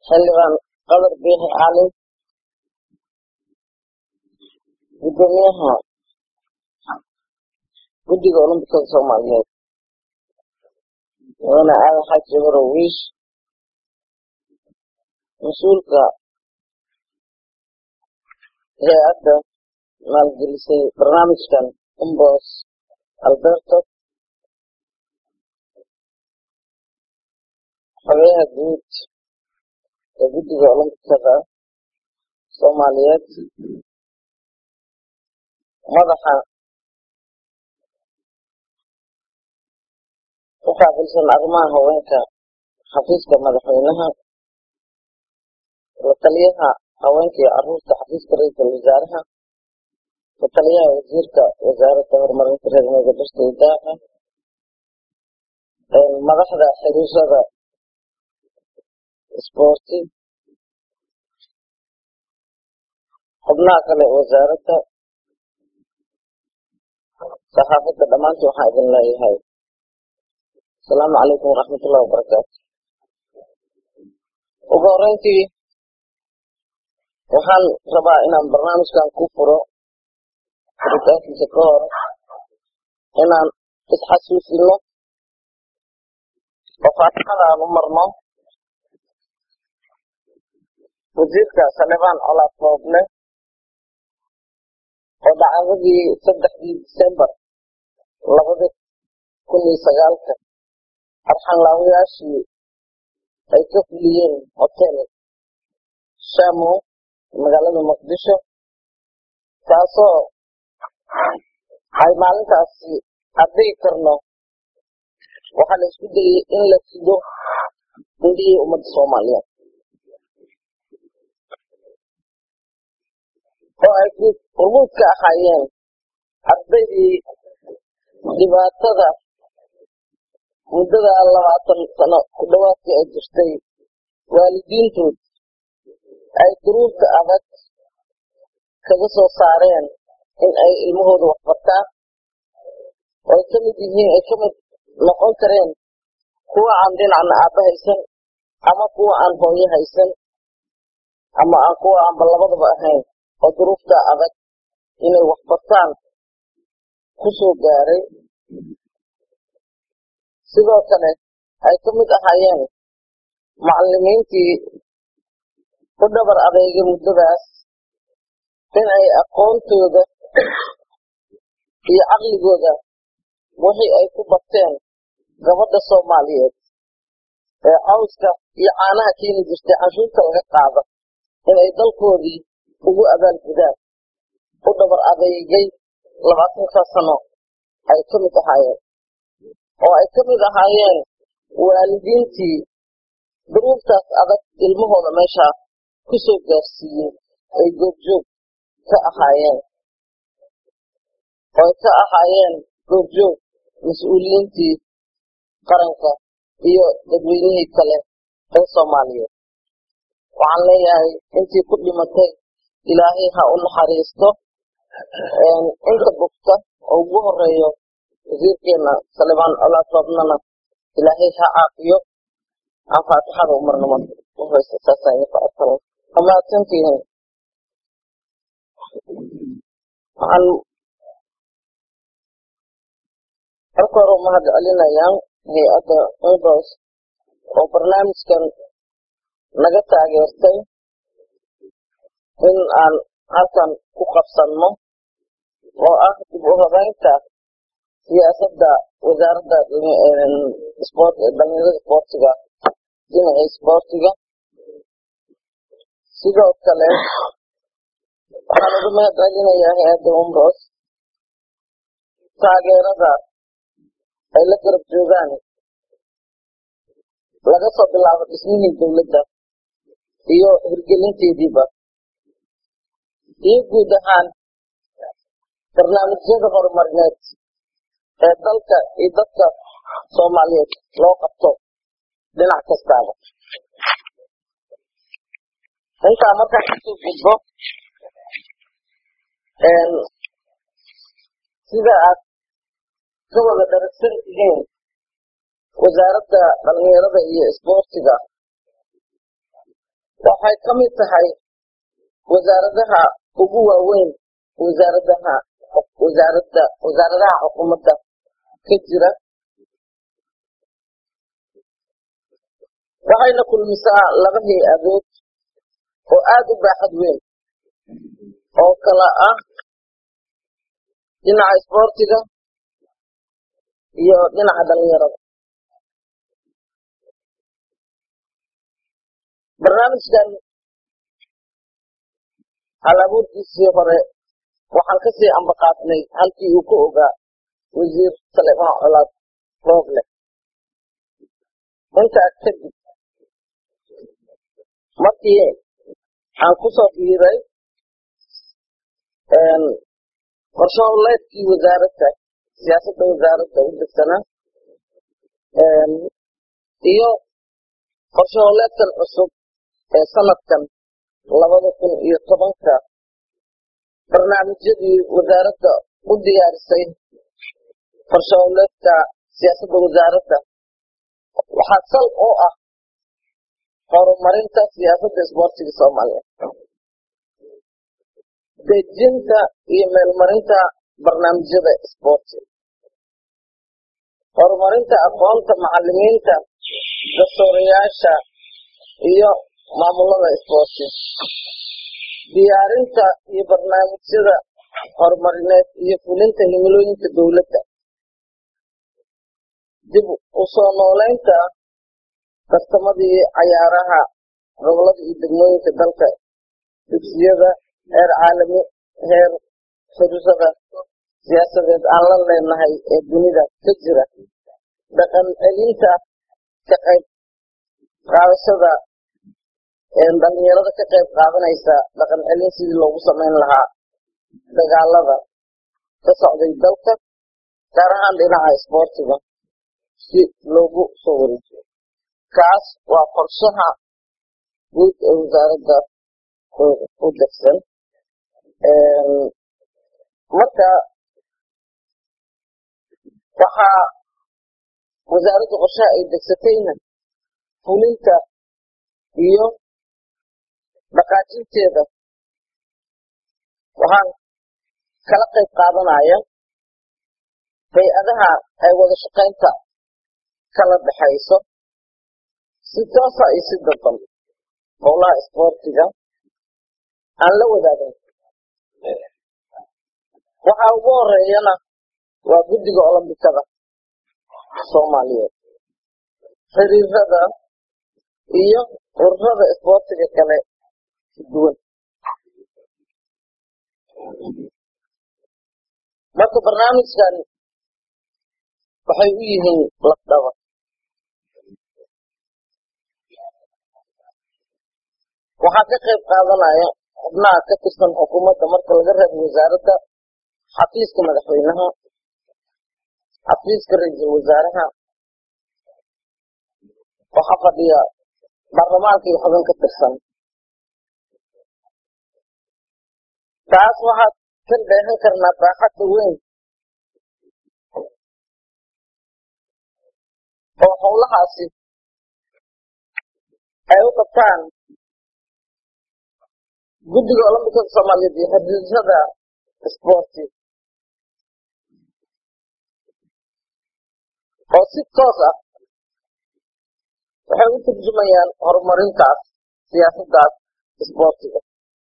xildhibaan qadar biixi cali gudoomiyaha guddiga olombikada soomaaliyeed mudane aadan xaaji jabarow wiish mas-uulka hay-adda maalgelisay barnaamijkan umbos alberto xogeyaha guud ee guddiga olombikada soomaaliyeed madaxa u qaabilsan arrimaha haweenka xafiiska madaxweynaha la taliyaha haweenka iyo caruurta xafiiska ra-iisul wasaaraha la taliyaha wasiirka wasaaradda horumarinta reer miyiga dhirta iyo daaqa madaxda xiriirada isboorti xubnaha kale wasaaradda saxaafadda dhammaantii waxaan idin leeyahay asalaamu calaykum waraxmatullahi wabarakaatu ugu horeyntii waxaan rabaa inaan barnaamijkan ku furo furitaankiisa ka hor inaan isxasuusino oo faatixada aan u marno wasiirka salebaan colaad fooble oo dhacdadii saddexdii disembar labadi kun iyo sagaalka arxanlaawayaashii ay ka fuliyeen hotel shamo magaalada muqdisho taasoo ay maalintaasi addigi karno waxaa la isku dayay in la sido indhihii ummadda soomaaliyeed oo ay urmuud ka ahaayeen ardaydii dhibaatada muddada labaatan sano ku dhowaadkii ay jirtay waalidiintood ay duruurta adag kaga soo saareen in ay ilmahooda waxbartaan oo ay ka mid yihiin ay ka mid noqon kareen kuwa aan dhinacna aabba haysan ama kuwa aan hooyo haysan ama aan kuwa aanba labadaba ahayn oo duruufta adag inay waxbartaan ku soo gaaray sidoo kale ay ka mid ahaayeen macallimiintii ku dhabar adeegay muddadaas in ay aqoontooda iyo caqligooda wixii ay ku barteen gabadha soomaaliyeed ee cawska iyo caanaha keeni jirtay canshuurta laga qaado inay dalkoodii ugu abaalgudaan u dhabar adeegay labaatankaa sano ay ka mid ahaayeen oo ay ka mid ahaayeen waalidiintii duruuftaas adag ilmahooda meeshaa ku soo gaarsiiyey ay goobjoog ka ahaayeen oo ay ka ahaayeen goobjoog mas-uuliyiintii qaranka iyo dadweynihii kale ee soomaaliyeed waxaan leeyahay intii ku dhimatay ilaahay ha u naxariisto inta bugta oo ugu horeeyo wasiirkeena salebaan colaad roobnana ilaahay ha caafiyo aan faatixada u marno marka uhoreysa saasaan idinku codsanay amaadsantihiin waxaan marka hore umahad celinayaan hay-adda umbos oo barnaamijkan naga taageertay in aan halkan ku qabsanno oo ah dib u habeynta siyaasadda wasaaradda dhalinyarada isboortiga dhinaca isboortiga sidoo kale waxaan uga mahad celinayaa hay-adda umbos taageerada ay la garab joogaan laga soo bilaabo dhismihii dowladda iyo hirgelinteediiba iyo guud ahaan barnaamijyada horumarineed ee dalka iyo dadka soomaaliyeed loo qabto dhinac kastaaba intaa markaan kasoo gudbo sida aad ka wada dharagsan tihiin wasaaradda dhalinyarada iyo isboortiga waxay ka mid tahay wasaaradaha ugu waaweyn wasaaradaha wasaaradda wasaaradaha xukuumadda ka jira waxayna kulmisaa laba hay-adood oo aada u baaxad weyn oo kala ah dhinaca isboortiga iyo dhinaca dhalinyarada barnaamijkan hal abuurkiisii hore waxaan kasii ambaqaadnay halkii uu ka ogaa wasiir saleemaan colaad rooble intaa kadib markii aan kusoo biiray qorshe howleedkii wasaaradda siyaasadda wasaaradda u degsanaa iyo qorshe howleedkan cusub ee sanadkan labada kun iyo tobanka barnaamijyadii wasaaradda u diyaarisay qorshe howleedka siyaasadda wasaaradda waxaa sal oo ah horumarinta siyaasadda isboortiga soomaaliya dejinta iyo meelmarinta barnaamijyada isboortiga horumarinta aqoonta macalimiinta dastuurayaasha iyo maamulada isboortiga diyaarinta iyo barnaamijyada horumarineed iyo fulinta himilooyinka dowladda dib u soo nooleynta tartamadii cayaaraha gobolada iyo degmooyinka dalka dugsiyada heer caalami heer xiriirada siyaasadeed aan la leenahay ee dunida ka jira dhaqan celinta ka qayb qaadashada dhalinyarada ka qayb qaadanaysa dhaqan celin sidii loogu samayn lahaa dagaalada ka socday dalka gaar ahaan dhinaca isboortiga si loogu soo wareejiyo kaas waa qorshaha guud ee wasaaradda u degsan marka waxaa wasaaradda qorshaha ay degsatayna fulinta iyo dhaqaajinteeda waxaan kala qayb qaadanaya hay-adaha ay wada shaqaynta kala dhexayso si toosa iyo si dadban howlaha isboortiga aan la wadaagin waxaa ugu horeeyana waa guddiga olombikada soomaaliyeed xiriirada iyo ururada isboortiga kale duwan marka barnaamijkan waxay u yihiin lafdhabar waxaa ka qayb qaadanaya xubnaha ka tirsan xukuumadda marka laga reebo wasaaradda xafiiska madaxweynaha xafiiska ra-iisul wasaaraha waxaa fadhiya baarlamaanka iyo xubin ka tirsan taas waxaad ka dheehan karnaa baaxadda weyn oo howlahaasi ay u qabtaan guddiga olombikada soomaaliyeed iyo xiriirada isboorti oo si toos ah waxay u turjumayaan horumarintaas siyaasaddaas isboortiga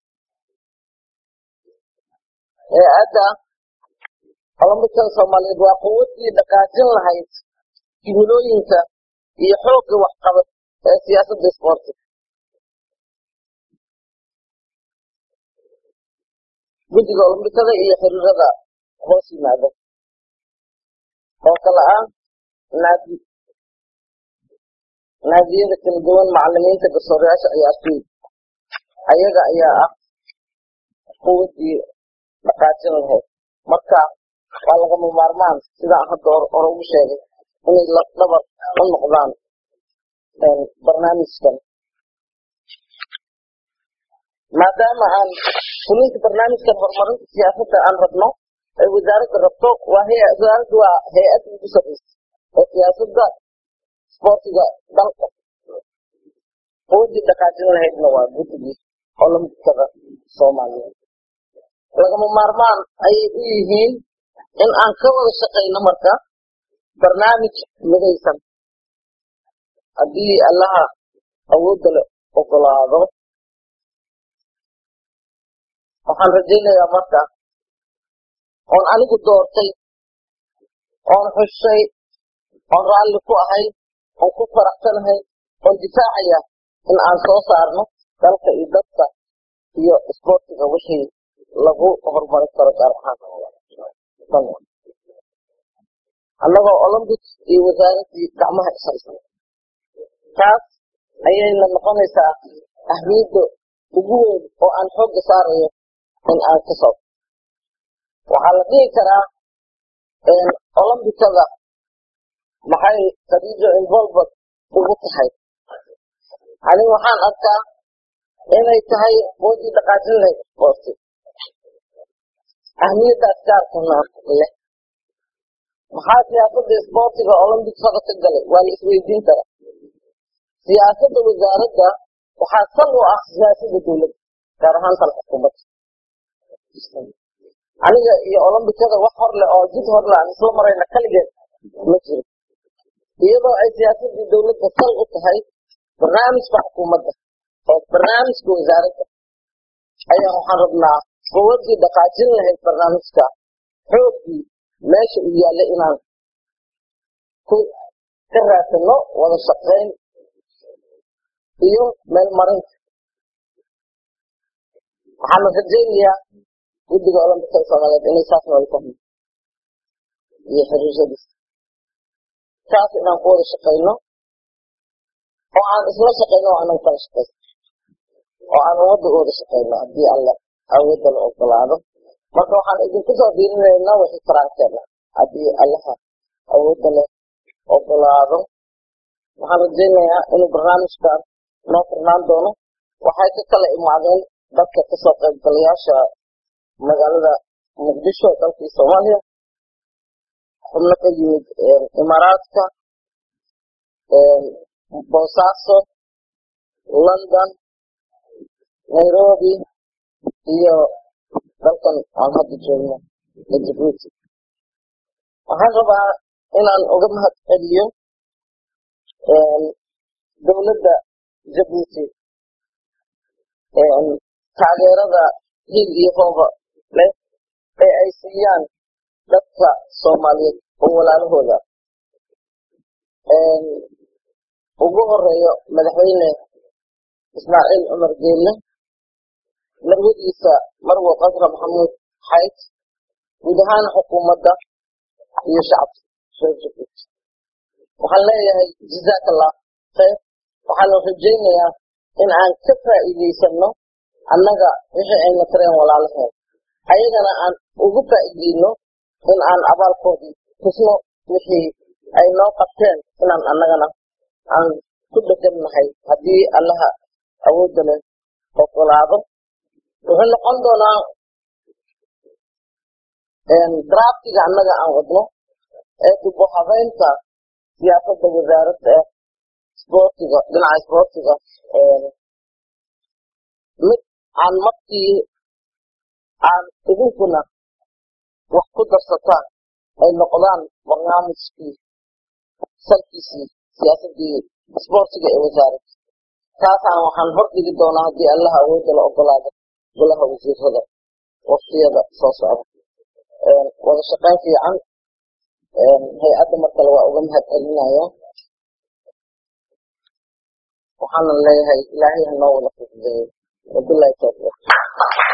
hay-adda olombikada soomaaliyeed waa quwaddii dhaqaajin lahayd himilooyinka iyo xoogga waxqabad ee siyaasadda isboortiga guddiga olombikada iyo xiriirada hoos yimaada oo kale ah naadi naadiyada kala duwan macalimiinta garsoorayaasha ciyaartooyda ayaga ayaa ah quwaddii dhaqaajin lahayd marka waa lagama maarmaan sidaan hadda hore ugu sheegay inay lafdhabar u noqdaan barnaamijkan maadaama aan fulinta barnaamijkan horumarinta siyaasadda aan rabno ay wasaaradda rabto waa wasaaradda waa hay-adda ugu sarreysa ee siyaasadda isboortiga dalka quwadii dhaqaajin lahaydna waa guddigii olombikada soomaaliyeed lagama maarmaan ayay u yihiin in aan ka wada shaqayno marka barnaamij midaysan haddii allaha awoodda le ogolaado waxaan rajaynayaa marka oon anigu doortay oon xushay oon raalli ku ahay oon ku faraxsanahay oon difaacaya in aan soo saarno dalka iyo dadka iyo isboortiga wixii lagu horumarin karo gaar ahaan annagoo olympics iyo wasaaraddii gacmaha ishaysan taas ayayna noqonaysaa ahmiyadda ugu weyn oo aan xoogga saarayo in aan ka soo waxaa la dhihi karaa olombikada maxay khadiijo involved ugu tahay ani waxaan arkaa inay tahay boodii dhaqaajin lahayd isboorti ahmiyaddaas gaarkana leh maxaa siyaasadda isboortiga olombikada ka galay waa la isweydiin karaa siyaasadda wasaaradda waxaa sal u ah siyaasadda dowladda gaar ahaan tan xukuumadda aniga iyo olombikada wax hor leh oo jid hor leh aan isla marayna kaligeed ma jiro iyadoo ay siyaasaddii dowladda sal u tahay barnaamijka xukuumadda oo barnaamijka wasaaradda ayaa waxaan rabnaa quwadii dhaqaajin lahayd barnaamijka xooggii meesha uu yaallay inaan ku ka raadsano wada shaqayn iyo meelmarinta waxaana rajaynayaa guddiga olombikada soomaaliyeed inay saas noola fahmo iyo xiriiradiisa saas inaan ku wada shaqayno oo aan isla shaqayno oo aanan kala shaqayno oo aan ummadda u wada shaqayno haddii alla awoodda la ogolaado marka waxaan idinku soo diirinaynaa wixii karaankeena haddii allaha awoodda leh ogolaado waxaan rajaynayaa inuu barnaamijkan noo furnaan doono waxay ka kala imaadeen dadka kasoo qaybgalayaasha magaalada muqdisho dalkii soomaaliya xubno ka yimid imaaraadka boosaaso london nairobi iyo dalkan aan hadda joogno ee jabuuti waxaan rabaa inaan uga mahad celiyo dowladda jabuuti taageerada hil iyo hooba leh ee ay siiyaan dadka soomaaliyeed oo walaalahooda ugu horeeyo madaxweyne ismaaciil cumar geelle marwadiisa marwo qasra maxamuud xayd guud ahaan xukuumadda iyo shacabka reer jabuuti waxaan leeyahay jazaak allah khayr waxaana rajaynayaa in aan ka faa'iidaysano annaga wixii ayna tareen walaalaheen ayagana aan ugu faa'iideyno in aan abaalkoodii tusno wixii ay noo qabteen inaan annagana aan ku dhegannahay haddii allaha awoodda leh ogolaado wuxuu noqon doonaa draftiga annaga aan wadno ee dubo habeynta siyaasadda wasaaradda eh isboortiga dhinaca isboortiga mid aan markii aan idinkuna wax ku darsataan ay noqdaan barnaamijkii salkiisii siyaasaddii isboortiga ee wasaaradda taasaan waxaan hor dhigi doonaa haddii allaha awoodda la ogolaado golaha wasiirada waktiyada soo socda wada shaqayn fiican hay-adda mar kale waa uga mahad celinaya waxaana leeyahay ilaahay ha noo wada fududeeyo wabilahi tawfiiq